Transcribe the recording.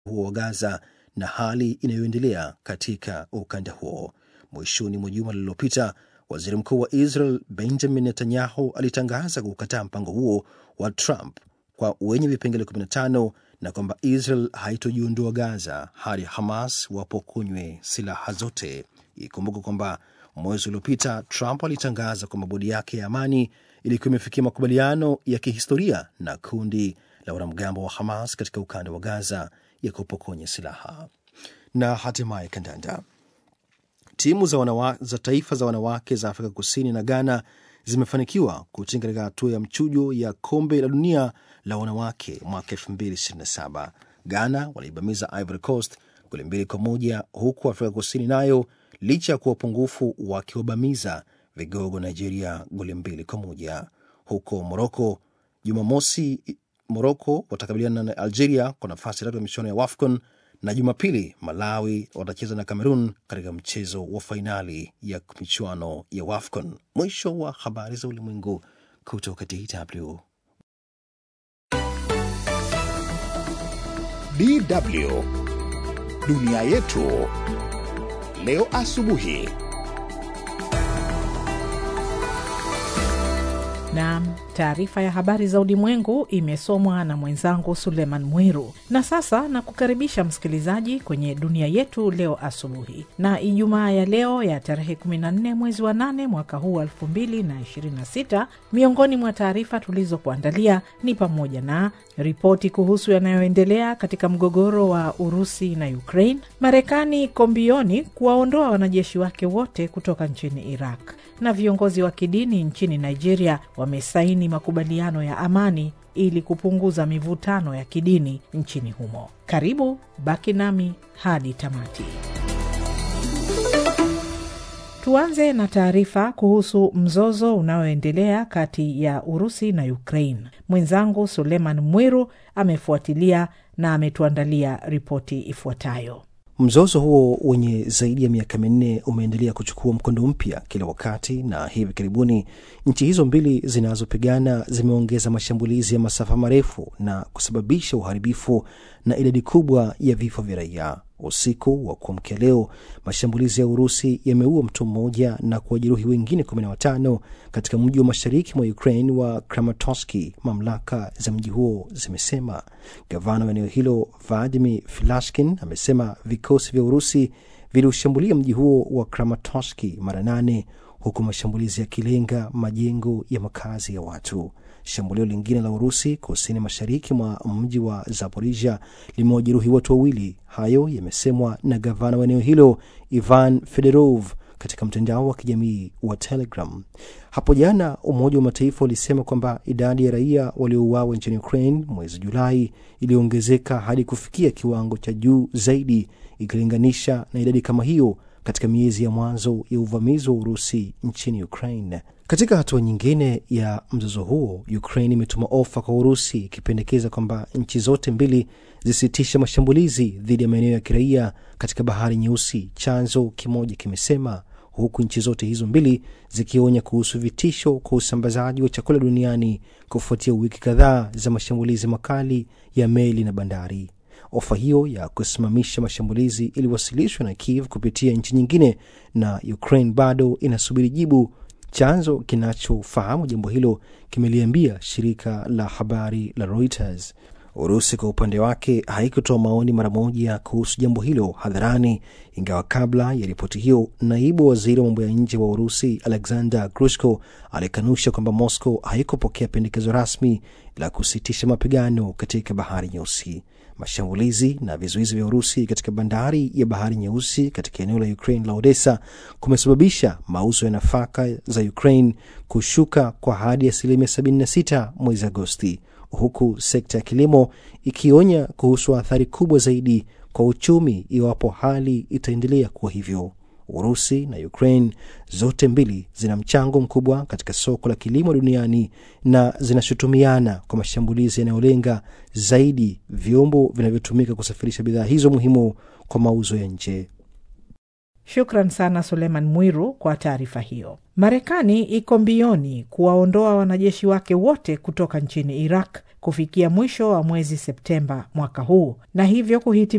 huo wa Gaza na hali inayoendelea katika ukanda huo. Mwishoni mwa juma lililopita, waziri mkuu wa Israel Benjamin Netanyahu alitangaza kukataa mpango huo wa Trump kwa wenye vipengele 15 na kwamba Israel haitojiondoa Gaza hadi Hamas wapokonywe silaha zote. Ikumbuka kwamba mwezi uliopita Trump alitangaza kwamba bodi yake ya amani ilikuwa imefikia makubaliano ya kihistoria na kundi la wanamgambo wa Hamas katika ukanda wa Gaza ya kupokonya silaha. Na hatimaye kandanda. Timu za, wanawa, za taifa za wanawake za Afrika Kusini na Ghana zimefanikiwa kutinga katika hatua ya mchujo ya kombe la dunia la wanawake mwaka 2027. Ghana waliibamiza Ivory Coast goli mbili kwa moja huku Afrika Kusini nayo licha ya kuwa upungufu wakiwabamiza vigogo Nigeria goli mbili kwa moja. Huko Moroko Jumamosi, Moroko watakabiliana na Algeria kwa nafasi tatu ya michuano ya WAFCON na Jumapili Malawi watacheza na Cameroon katika mchezo wa fainali ya michuano ya WAFCON. Mwisho wa habari za ulimwengu kutoka DW. DW dunia yetu leo asubuhi. Naam, taarifa ya habari za ulimwengu imesomwa na mwenzangu Suleiman Mwiru. Na sasa na kukaribisha msikilizaji kwenye dunia yetu leo asubuhi, na Ijumaa ya leo ya tarehe 14 mwezi wa 8 mwaka huu 2026. Miongoni mwa taarifa tulizokuandalia ni pamoja na ripoti kuhusu yanayoendelea katika mgogoro wa Urusi na Ukraine, Marekani kombioni kuwaondoa wanajeshi wake wote kutoka nchini Iraq, na viongozi wa kidini nchini Nigeria wamesaini makubaliano ya amani ili kupunguza mivutano ya kidini nchini humo. Karibu, baki nami hadi tamati. Tuanze na taarifa kuhusu mzozo unaoendelea kati ya Urusi na Ukraine. Mwenzangu Suleiman Mwiru amefuatilia na ametuandalia ripoti ifuatayo. Mzozo huo wenye zaidi ya miaka minne umeendelea kuchukua mkondo mpya kila wakati, na hivi karibuni nchi hizo mbili zinazopigana zimeongeza mashambulizi ya masafa marefu na kusababisha uharibifu na idadi kubwa ya vifo vya raia. Usiku wa kuamkia leo, mashambulizi ya Urusi yameua mtu mmoja na kuwajeruhi wengine kumi na watano katika mji wa mashariki mwa Ukraine wa Kramatorsk, mamlaka za mji huo zimesema. Gavana wa eneo hilo Vladimir Filashkin amesema vikosi vya Urusi viliushambulia mji huo wa Kramatorsk mara nane huku mashambulizi yakilenga majengo ya makazi ya watu. Shambulio lingine la Urusi kusini mashariki mwa mji wa Zaporisia limewajeruhi watu wawili. Hayo yamesemwa na gavana wa eneo hilo Ivan Fedorov katika mtandao wa kijamii wa Telegram. Hapo jana, Umoja wa Mataifa ulisema kwamba idadi ya raia waliouawa nchini Ukraine mwezi Julai iliongezeka hadi kufikia kiwango cha juu zaidi ikilinganisha na idadi kama hiyo katika miezi ya mwanzo ya uvamizi wa Urusi nchini Ukraine. Katika hatua nyingine ya mzozo huo, Ukraine imetuma ofa kwa Urusi ikipendekeza kwamba nchi zote mbili zisitishe mashambulizi dhidi ya maeneo ya kiraia katika Bahari Nyeusi, chanzo kimoja kimesema, huku nchi zote hizo mbili zikionya kuhusu vitisho kwa usambazaji wa chakula duniani kufuatia wiki kadhaa za mashambulizi makali ya meli na bandari. Ofa hiyo ya kusimamisha mashambulizi iliwasilishwa na Kiev kupitia nchi nyingine na Ukraine bado inasubiri jibu. Chanzo kinachofahamu jambo hilo kimeliambia shirika la habari la Reuters. Urusi kwa upande wake haikutoa maoni mara moja kuhusu jambo hilo hadharani, ingawa kabla ya ripoti hiyo, naibu waziri wa mambo ya nje wa Urusi Alexander Grushko alikanusha kwamba Moscow haikupokea pendekezo rasmi la kusitisha mapigano katika Bahari Nyeusi. Mashambulizi na vizuizi vya Urusi katika bandari ya Bahari Nyeusi katika eneo la Ukraine la Odessa kumesababisha mauzo ya nafaka za Ukraine kushuka kwa hadi asilimia 76 mwezi Agosti, huku sekta ya kilimo ikionya kuhusu athari kubwa zaidi kwa uchumi iwapo hali itaendelea kuwa hivyo. Urusi na Ukraine zote mbili zina mchango mkubwa katika soko la kilimo duniani na zinashutumiana kwa mashambulizi yanayolenga zaidi vyombo vinavyotumika kusafirisha bidhaa hizo muhimu kwa mauzo ya nje. Shukran sana Suleiman Mwiru kwa taarifa hiyo. Marekani iko mbioni kuwaondoa wanajeshi wake wote kutoka nchini Iraq kufikia mwisho wa mwezi Septemba mwaka huu na hivyo kuhitimisha